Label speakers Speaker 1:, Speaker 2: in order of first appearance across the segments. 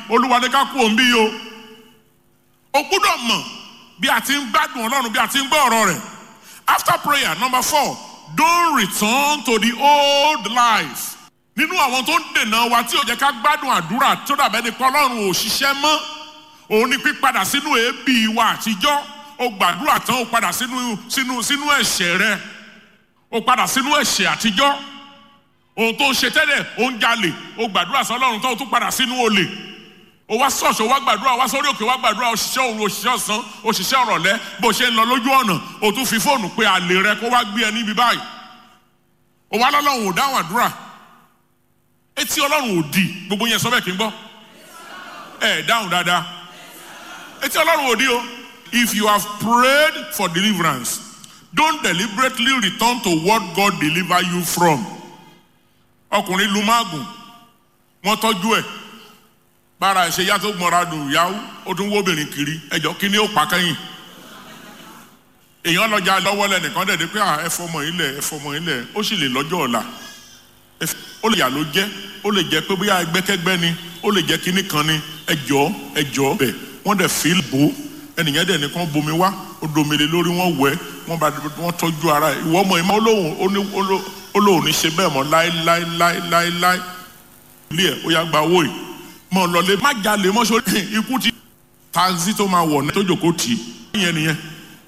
Speaker 1: olúwa ní ká kú òun bí yìí o o gbúdọ̀ mọ̀ bí a ti ń gbádùn ọlọ́run bí a ti ń gbọ́ ọ̀rọ̀ rẹ̀ after prayer number four don't return to the old life nínú àwọn tó ń dènà wa tí ò jẹ́ ká gbádùn àdúrà tó dàbẹ́ ni pé ọlọ́run ò ṣiṣẹ́ mọ́ òun ni pípadà sínú èébì wa àtijọ́ o gbàdúrà tán o padà sínú sínú sínú ẹ̀ṣẹ̀ rẹ o padà sínú ẹ̀ṣẹ̀ àtijọ́ ohun tó ń ṣe tẹ́lẹ̀ o ń jalè o gbàdúrà sí ọlọ́run tán o tún padà sínú olè o wá ṣọ́ọ̀ṣì o wá gbàdúrà o wá sórí òkè o wá gbàdúrà òṣìṣẹ́ òru òṣìṣẹ́ ọ̀sán òṣìṣẹ́ ọ̀rọ̀lẹ́ bó ṣe ń lọ lójú ọ̀nà o tún fi fóònù pé àlè rẹ kó wá gbé ẹ níbi báyìí o wá lọ́lọ́run ò dáhùn àdúrà etí ọlọ́run ò di gbogbo yẹn sọ bẹ́ẹ̀ kí n gbọ́ ẹ dáhùn dáadáa etí ọlọ́run ò di o if you have prayed for deliverance don't deliberately return to what God deliver you from ọkùnrin lu máàgùn wọ́n tọ́jú ẹ̀ bára ẹ̀ ṣe yá tó gbọ́nra dùn yáwó ó tún wóbìnrin kiri ẹjọ́ kí ni ó pa kẹ́yìn èèyàn lọ́jà lọ́wọ́ lẹ́nìkan dẹ̀ dé pé ẹ fọmọ ilẹ̀ ẹ fọmọ ilẹ̀ ó sì lè lọ́jọ́ ọ̀la ó lè yà ló jẹ́ ó lè jẹ́ pé bóyá ẹgbẹ́kẹ́gbẹ́ ni ó lè jẹ́ kínní kan ni ẹjọ́ ẹjọ́ bẹ̀ wọ́n dẹ̀ fi bò ó ẹnìyẹn dẹ̀ nìkan bomi wá ó domele lórí wọ́n wẹ̀ wọ́n bá wọ́n tọ́jú ara ẹ̀ ìwọ ọmọ ìmọ̀ olóhùn olóhùn ní ṣe bẹ́ẹ̀ mọ́ láéláéláéláé ilé ẹ̀ ó yá gba owó yìí mọ̀ lọ́lé má jalè mọ́ sórí ikú ti taxi tó máa wọ̀ ní tó jòkó tì í yẹn nìyẹn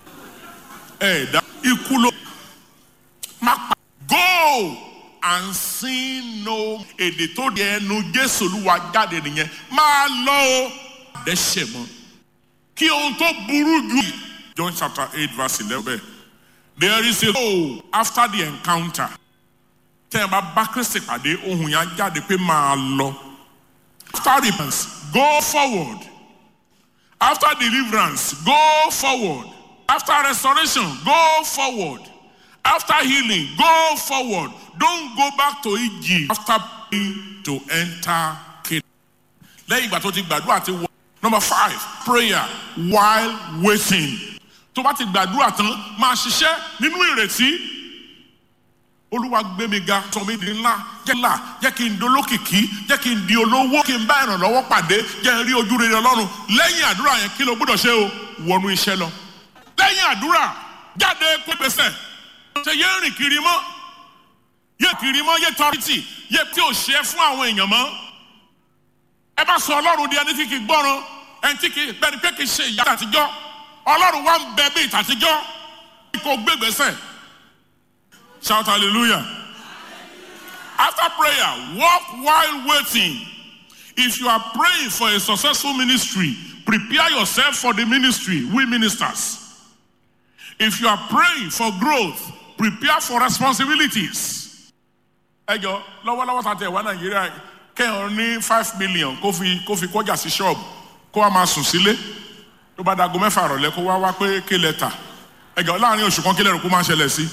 Speaker 1: ẹ̀ dá ikú ló má pa go and sin no èdè tó di ẹnu jésù olúwa jáde nìyẹn máa lọ o dẹ́ṣẹ̀ mọ́ kí ohun tó burú jù. John chapter eight verse eleven there is a go after the encounter tẹ́ ẹ bá bá kristi pàdé ohun yẹn jáde pé máa lọ after repentance go forward after deliverance go forward after restoration go forward after healing go forward don't go back to Egypt after praying to enter Canaan. lẹ́yìn ìgbà tó ti gbàdúrà ti wọ. number five prayer while waiting. tó bá ti gbàdúrà tán máa ṣiṣẹ́ nínú ìrètí. olúwa gbé mi ga sọ mi di ńlá jẹ́ ńlá jẹ́ kí n dolókìkí jẹ́ kí n di olówó kí n bá ìrànlọ́wọ́ pàdé jẹ́ n rí ojú rere ọlọ́run lẹ́yìn àdúrà yẹn kí ló gbọ́dọ̀ ṣe o wọnú iṣẹ́ lọ. lẹ́yìn àdúrà jáde kó gbèsè ṣe yé rìn kiri mọ́ yé kiri mọ́ yé tọ́rìtì yé tí ò ṣe fún àwọn èèyàn mọ́. ẹ bá sọ ọlọ́run di ẹni tí kì í gbọ́ràn ẹni tí kì í bẹ́ni pé kì í ṣe ìyá àtijọ́ ọlọ́run wá ń bẹ bí ìtàtijọ́ kò gbégbèsè shout hallelujah after prayer walk while waiting if you are praying for a successful ministry prepare yourself for the ministry we ministers if you are praying for growth prepare for responsibilities. ẹ jọ lọ́wọ́lọ́wọ́ ta tẹ̀ wá nàìjíríà kẹ́hìn ní five million kó fi kó fi kọjá sí ṣọ́ọ̀bù kó wá máa sùn sílé tó bá dago mẹ́fà rọ̀lẹ́ kó wá wá pé kí lẹ tà ẹ jọ láàrin oṣù kan kí lẹ́rù kó máa ṣẹlẹ̀ sí.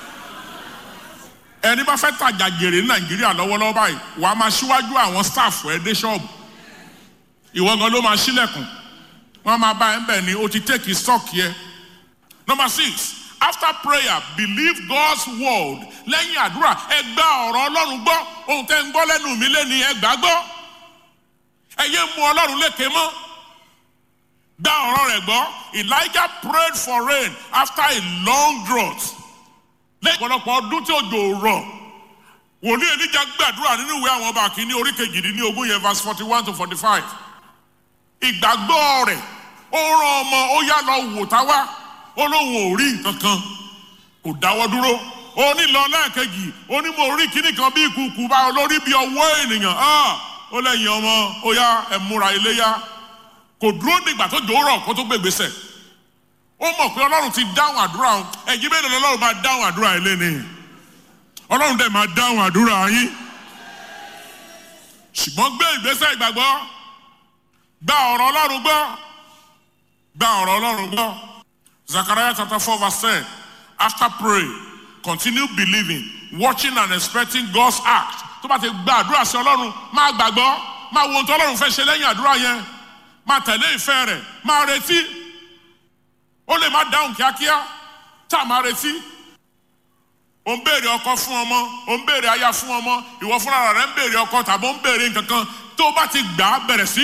Speaker 1: ẹni bá fẹ́ tajà jèrè ní nàìjíríà lọ́wọ́lọ́wọ́ báyìí wàá máa ṣíwájú àwọn staff ẹ dé ṣọ́ọ̀bù ìwọ gan ló máa ṣílẹ̀kùn wọ́n máa bá ẹ ń bẹ̀ ni o ti take stock yẹ. number six after prayer believe God's word lẹ́yìn àdúrà ẹ gba ọ̀rọ̀ ọlọ́run gbọ́ ohun tẹ́ ń gbọ́ lẹ́nu mi lẹ́ni ẹ gbà gbọ́ ẹ yé mu ọlọ́run lékè mọ́ gba ọ̀rọ̀ rẹ̀ gbọ́ Elijah prayed for rain after a long drought lẹ́yìn ọ̀pọ̀lọpọ̀ ọdún tí òjò rọ̀ wòlíì Èlíjà gbàdúrà nínú ìwé àwọn ọba kìíní orí kejìdínlẹ́ ogún yẹn verse forty one to forty five ìgbàgbọ́ rẹ̀ ó rán ọmọ ó yá lọ wò táwa ó lóun ò rí nǹkan kan kò dáwọ́ dúró ó ní lọ lẹ́ẹ̀kejì ó ní mo rí kíní kan bí ìkùkù bá olórí bí ọwọ́ ènìyàn ó lẹ́yìn ọmọ ó yá ẹ múra iléyá kò dúró nígbà tó jòórọ̀ kó tó gbègbèsè ó mọ̀ pé ọlọ́run ti dáhùn àdúrà òun ẹ̀yin bẹ́ẹ̀ ni ọlọ́run máa dáhùn àdúrà yín lẹ́ni ọlọ́run dẹ̀ máa dáhùn àdúrà yín ṣùgbọ́n gbé ìgbésẹ̀ ìgbàgbọ́ gba ọ̀rọ̀ ọlọ́run gbọ́ gba ọ̀rọ̀ ọlọ́run gbọ́ Zechariah chapter four verse ten after pray continue believing watching and expecting God's act tó bá ti gba àdúrà sí ọlọ́run máa gbàgbọ́ máa wo ohun tó ọlọ́run fẹ́ ṣe lẹ́yìn àdúrà yẹn máa tẹ̀lé ìfẹ́ rẹ̀ máa retí ó lè má dáhùn kíákíá tá a máa retí ó ń béèrè ọkọ fún ọmọ ó ń béèrè aya fún ọmọ ìwọ fúnra rẹ̀ ń béèrè ọkọ tàbí ó ń béèrè nǹkan kan tó bá ti gbà á bẹ̀rẹ̀ sí